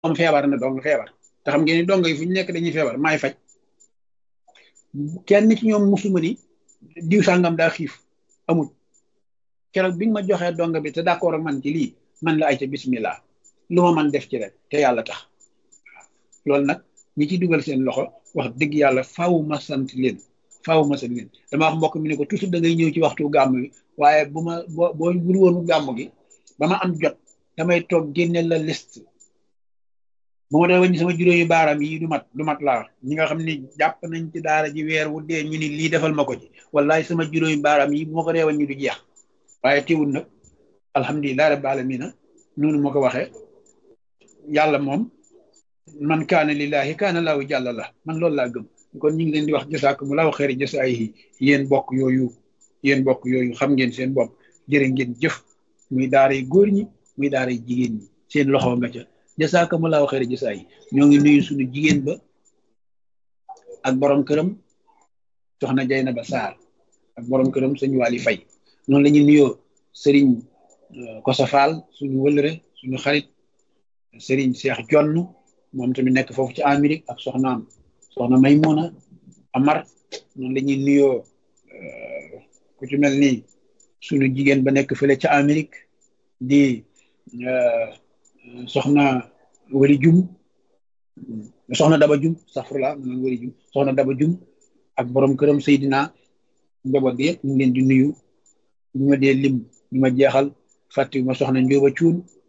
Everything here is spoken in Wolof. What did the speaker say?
doom feebar na dong feebar te xam ngeen ni dong yi fu ñu nekk dañuy feebar maay faj kenn ci ñoom musuma ni diw sàngam daa xiif amul keroog bi nga ma joxee dong bi te d'accord ak man ci lii man la ay ca bismillah lu ma man def ci rek te yàlla tax loolu nag ñi ci dugal seen loxo wax dëgg yàlla faaw ma sant leen faaw ma sant leen dama wax mbokk mi ne ko toujours da ngay ñëw ci waxtu gàmm bi waaye bu ma boo boo bul woonu gàmm gi ba ma am jot damay toog génne la liste bu ma dee wàññi sama juróomi baaraam yi du mat du mat laa ñi nga xam ni jàpp nañ ci daara ji weer wu dee ñu ni lii defal ma ko ci wallahi sama juróomi baaraam yi bu ma ko dee wàññi du jeex waaye teewul nag alhamdulilah rabbil alamina noonu ma ko waxee yàlla moom man kaana lillahi kaana laahu jàlla la man loolu laa gëm kon ñu ngi leen di wax jasaakumu laahu xayri jasaayihi yéen bokk yooyu yéen bokk yooyu xam ngeen seen bopp jërë ngeen jëf muy daara yi góor ñi muy daara yi jigéen ñi seen loxo nga ca jasaakumu laahu xayri jasaayihi ñoo ngi nuyu suñu jigéen ba ak borom këram soxna Jaynaba Saar ak borom këram sëñ Waly Fay noonu la ñuy nuyoo sëriñ Kosa Fall suñu wëlëre suñu xarit sëriñ Cheikh Jonn moom tamit nekk foofu ci Amérique ak soxnaam soxna Maymuna Amar noonu la ñuy nuyoo ku ci mel ni suñu jigéen ba nekk fële ca Amérique di soxna Wari Jum soxna Daba Jum safrula man Wari Jum soxna Daba Jum ak borom këram Seydina njaboot bi yëpp ñu ngi leen di nuyu ñu ma dee lim ñu ma jeexal fàttali ma soxna Njóoba Cuun